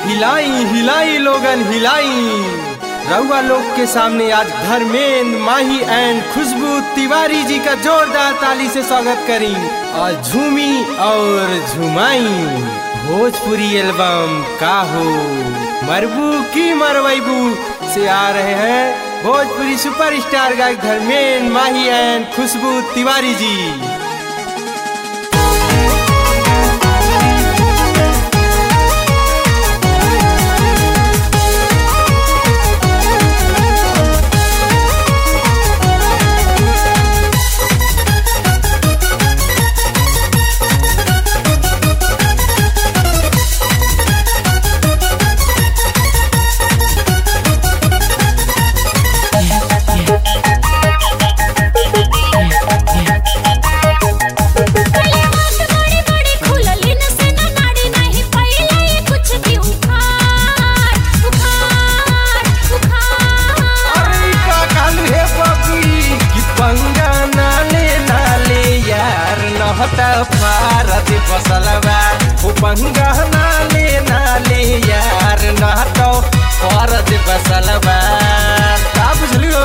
हिलाई हिलाई लोगन हिलाई रउआ लोग के सामने आज धर्मेंद्र माही एंड खुशबू तिवारी जी का जोरदार ताली से स्वागत करी और झूमी और झुमाई भोजपुरी एल्बम का हो मरबू की मरवैबू से आ रहे हैं भोजपुरी सुपरस्टार गायक धर्मेंद्र माही एंड खुशबू तिवारी जी अरे का कालू हे बबी कि पंगा नाले नाले यार नहता भारत फसलबा ओ पंगा नाले नाले यार नहता भारत फसलबा का बुझलियो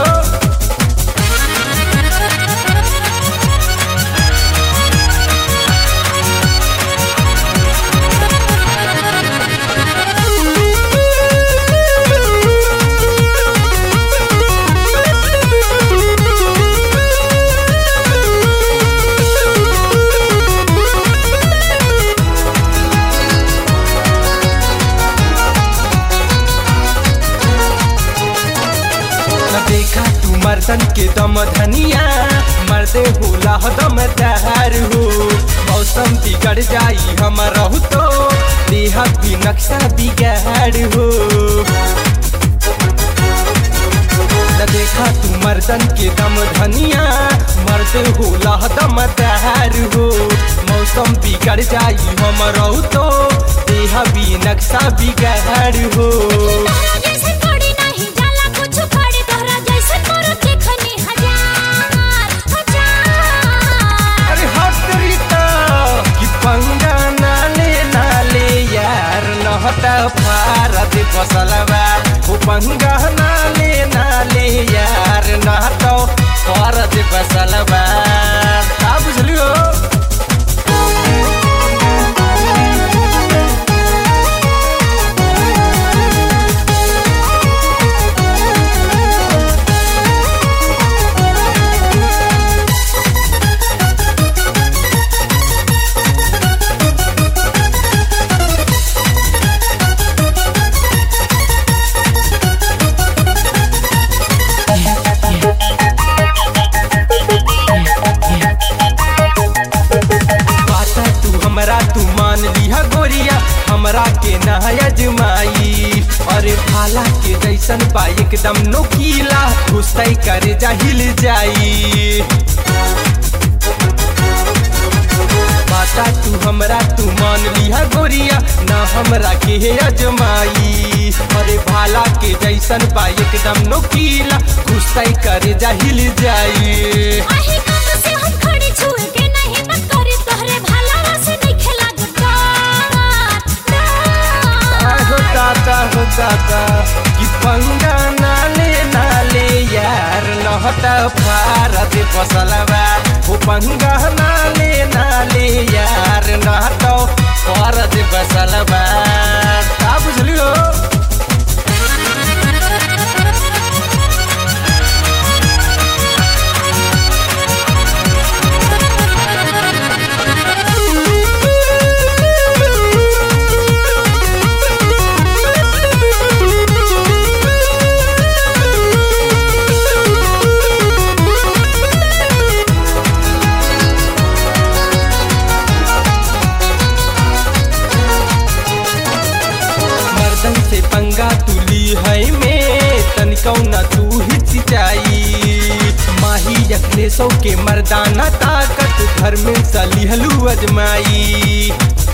न देखा तू मर्दन के दम धनिया मर्दे होला दम तहार हो मौसम बिगड़ जाई हम रहू तो देह भी नक्शा बिगाड़ हो न देखा तू मर्दन के दम धनिया मर्द होला दम तहार हो मौसम बिगड़ जाई हम रहू तो देह भी नक्शा बिगाड़ हो अरे हट रीता कि पंगा नाले नाले यार नहता भारत फसलबा ओ पंगा नाले नाले यार नहता भारत फसलबा का बुझलियो बाता तू हमरा तू मान लिहा गोरिया हमरा के नया जमाई अरे भाला के जैसन बा एकदम नोकीला घुसतै करे जाहिल जाई बाता तू हमरा तू मान लिहा गोरिया ना हमरा के हे अजमाई अरे भाला के जैसन बा एकदम नोकीला घुसतै करे जाहिल जाई हो दादा हो दादा कि पंगा नाले नाले यार नहता भारत फसलबा हो पंगा नाले नाले यार नहता भारत फसलबा का बुझलियो मर्दन से पंगा तुली है में तनिकौ न तू हिचकिचाई माही अखले सौ के मर्दाना ताकत घर में सलिहलू अजमाई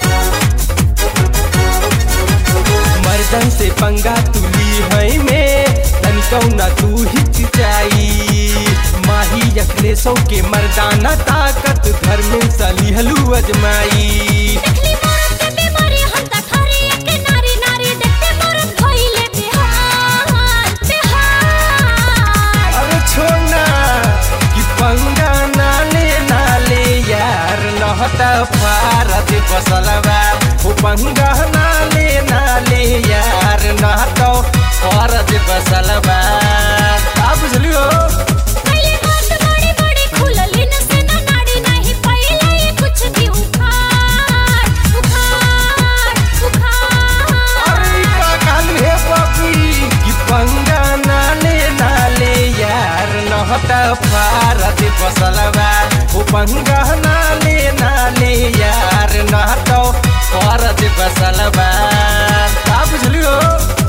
मर्दन से पंगा तुली है में तनिकौ न तू हिचकिचाई माही अखले सौ के मर्दाना ताकत घर में सलिहलू अजमाई देखली मोरत के बीमारी हम त थारी एक नारी नारी देख नहत फारत बसलबा उपंगा नाले नाले यार नहत फारत बसलबा का बुझलियो पहिले हाथ बड़े बड़े खुलली न से न नाड़ी नाही पहिले ये कुछ भी उखाड़ उखाड़ उखाड़ अरे का कालू हे बबी कि पंगा नाले नाले यार नहत फारत बसलबा उपंगा नाले नाले यार नहत फारत बसलबा का बुझलियो